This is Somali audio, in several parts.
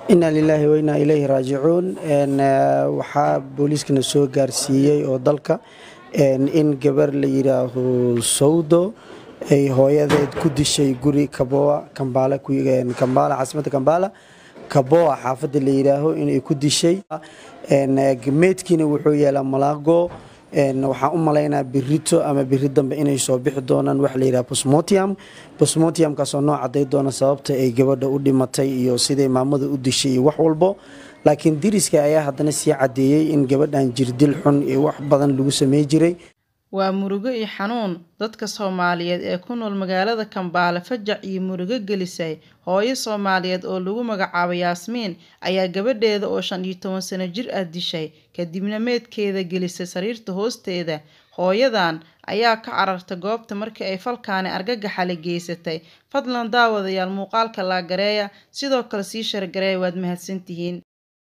inaa lilaahi wa inaa ilayhi raajicuun waxaa booliiskana soo gaarsiiyey oo dalka in gabar la yidhaaho sawdo ay hooyadeed ku dishay guri kaboa kambaala caasimadda kambaala kaboa xaafadda la yidhaaho inay ku dishay meydkiina wuxuu yeelaa malaago waxaan u malaynaa birito ama biri dambe inay soo bixi doonaan waxa layidhaha bosmotium bosmotiumkaasoo noo caday doona sababta ay gabadha u dhimatay iyo siday maamada u dishay iyo wax walbo laakiin diriska ayaa haddana sii caddeeyey in gabadhan jirdil xun iyo wax badan lagu samey jiray waa murugo iyo xanuun dadka soomaaliyeed ee ku nool magaalada kambaale fajac iyo murugo gelisay hooyo soomaaliyeed oo lagu magacaabo yaasmiin ayaa gabadheeda oo shan iyo toban sano jir ah dishay kadibna meedkeeda gelisay sariirta hoosteeda hooyadan ayaa ka carartay goobta markii ay falkaani argagaxale geysatay fadlan daawadayaal muuqaalka laagareeya sidoo kale sii shargareeya waad mahadsantihiin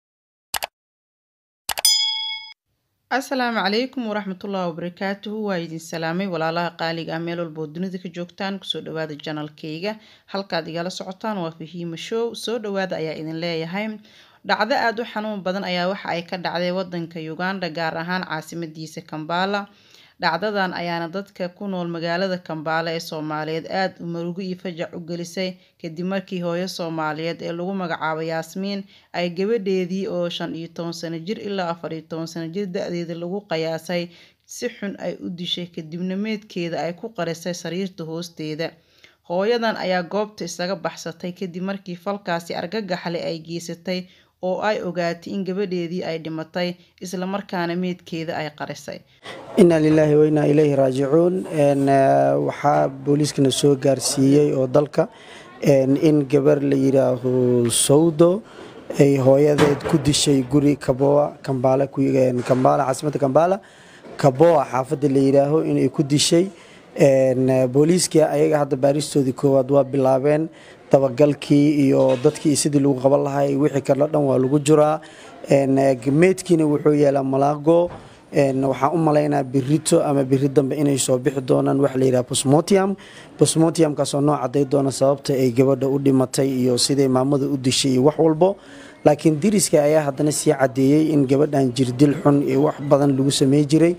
asalaamu calaykum waraxmatullahi wabarakaatuhu waa idin salaamay walaalaha qaaliga ah meel walba oo dunida ka joogtaan kusoo dhawaada janalkayga halkaad igala socotaan waa fahiima show soo dhawaada ayaa idin leeyahay dhacdo aada u xanuun badan ayaa waxa ay ka dhacday wadanka uganda gaar ahaan caasimadiisa kambaala dhacdadan ayaana dadka ku nool magaalada kambaale ee soomaaliyeed aada u marugo iyo fajac u gelisay kadib markii hooyo soomaaliyeed ee lagu magacaabo yaasmiin ay gabadheedii oo shan iyo toban sano jir ilaa afar iyo toban sano jir da-deeda lagu qiyaasay si xun ay u dishay kadibna meedkeeda ay ku qarisay sariirta hoosteeda hooyadan ayaa goobta isaga baxsatay kadib markii falkaasi argagaxle ay geysatay oo ay ogaatay in gabadheedii ay dhimatay islamarkaana meedkeeda ay qarisay inaa lilaahi wa inaa ilayhi raajicuun waxaa booliiskana soo gaarsiiyey oo dalka in gabar la yidhaaho sawdo ay hooyadeed ku dishay guri kaboa kambaala caasimadda kambaala kaboa xaafadda la yidhaaho inay ku dishay booliiskii ayaga hadda baaristoodii koowaad waa bilaabeen dabagalkii iyo dadkii sidii lagu qaban lahay wixii kaleo dhan waa lagu jiraa meydkiina wuxuu yeelaa malaago waxaan u malaynaa birito ama biri dambe inay soo bixi doonaan waxa layidhaha bosmotium bosmotiumkaasoo noo caday doona sababta ay gabadha u dhimatay iyo siday maamada u dishay iyo wax walbo laakiin diriska ayaa haddana sii caddeeyey in gabadhan jirdil xun iyo wax badan lagu samey jiray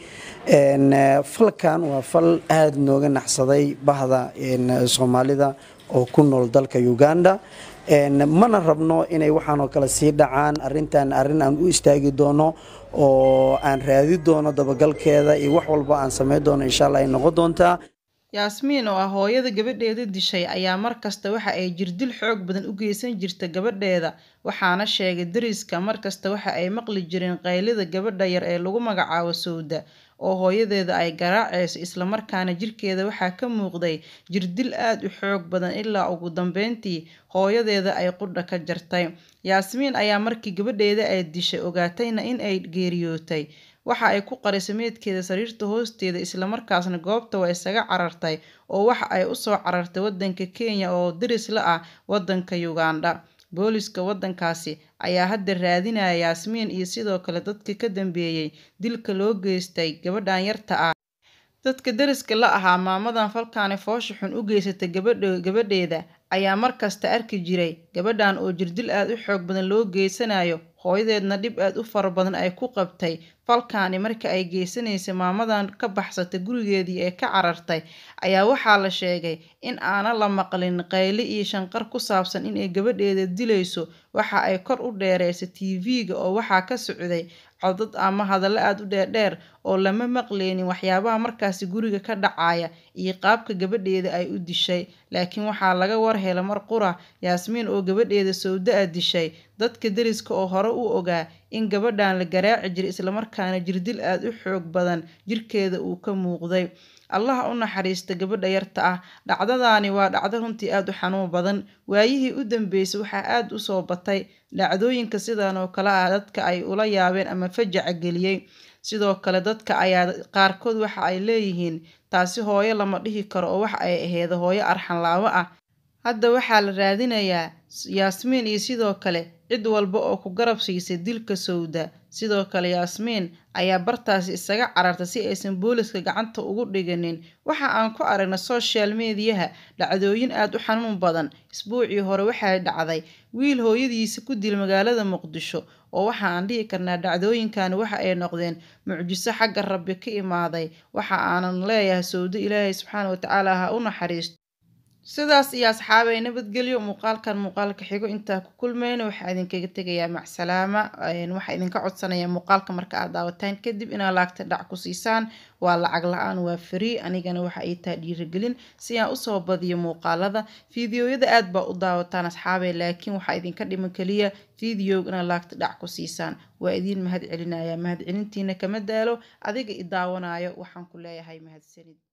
falkan waa fal aada nooga naxsaday bahda soomaalida oo ku nool dalka uganda mana rabno inay waxaanoo kale sii dhacaan arintan arrin aan u istaagi doono oo aan raadi doono dabagalkeeda iyo wax walba aan sameyn doono insha alla ay noqon doontaa yaasmiin oo ah hooyada gabadheeda dishay ayaa markasta waxa ay jirdil xoog badan u geysan jirta gabadheeda waxaana sheegay dariska markasta waxa ay maqli jireen qaylida gabadha yar ee lagu magacaabo sawda oo hooyadeeda ay garaacayso islamarkaana jirkeeda waxaa ka muuqday jirdil aada u xoog badan ilaa ugu dambeyntii hooyadeeda ay qudha ka jartay yaasmiin ayaa markii gabadheeda ay dishay ogaatayna in ay geeriyootay waxa ay ku qarisay meedkeeda sariirta hoosteeda islamarkaasna goobta waa isaga carartay oo waxa ay usoo carartay wadanka kenya oo daris la ah wadanka uganda booliska wadankaasi ayaa hadda raadinaya yaasmiin iyo sidoo kale dadka ka dambeeyey dilka loo geystay gabadhan yarta ah dadka dariska la ahaa maamadan falkaani foosha xun u geysatay gabadheeda ayaa markasta arki jiray gabadhan oo jirdil aada u xoog badan loo geysanayo hooyadeedna dhib aada u fara badan ay ku qabtay falkaani marka ay geysanaysay maamadan ka baxsatay gurigeedii ee ka carartay ayaa waxaa la sheegay in aana la maqlin qayli iyo shanqar ku saabsan inay gabadheeda dilayso waxa ay kor u dheereysay tv-ga oo waxaa ka socday codad ama hadallo aada u dheerdheer oo lama maqleynin waxyaabaha markaasi guriga ka dhacaya iyo qaabka gabadheeda ay u dishay laakiin waxaa laga warhela mar qura yaasmiin oo gabadheeda sawda a dishay dadka dariska oo hore u ogaa in gabadhan la garaaci jiray islamarkaana jirdil aada u xoog badan jirkeeda uu ka muuqday allaha u naxariista gabadha yarta ah dhacdadaani waa dhacdo runtii aada u xanuun badan waayihii u dambeysay waxaa aada usoo batay dhacdooyinka sidan oo kale ah dadka ay ula yaabeen ama fajaca geliyey sidoo kale dadka ayaa qaarkood waxa ay leeyihiin taasi hooyo lama dhihi karo oo waxa ay aheyd hooyo arxanlaabo ah hadda waxaa la raadinayaa yaasmiin iyo sidoo kale cid walba oo ku garab siisay dilka sowda sidoo kale yaasmiin ayaa bartaasi isaga cararta si aysan booliska gacanta ugu dhiganin waxa aan ku aragnay social mediyaha dhacdooyin aada u xanuun badan isbuucii hore waxay dhacday wiil hooyadiisa ku dil magaalada muqdisho oo waxa aan dhihi karnaa dhacdooyinkan waxa ay noqdeen mucjiso xagga rabbi ka imaaday waxa aanan leeyahay sowdo ilaahay subxaana watacaala ha u naxariisto sidaas iyo asxaabay nabadgelyo muuqaalkan muuqaalka xigo intaa ku kulmayna waxaa idinkaga tegayaa macsalaama waxaa idinka codsanaya muuqaalka marka aad daawataan kadib inaad laagta dhac ku siisaan waa lacag la-aan waa free anigana waxa ay tahay dhiirigelin si aan usoo badiyo muuqaalada fiidiyoyada aad baa u daawataan asxaabay laakiin waxaa idinka dhiman keliya fiidiyog inaad laagta dhac ku siisaan waa idiin mahad celinaya mahad celintiina kama daalo adiga i daawanayo waxaan ku leeyahay mahadsanid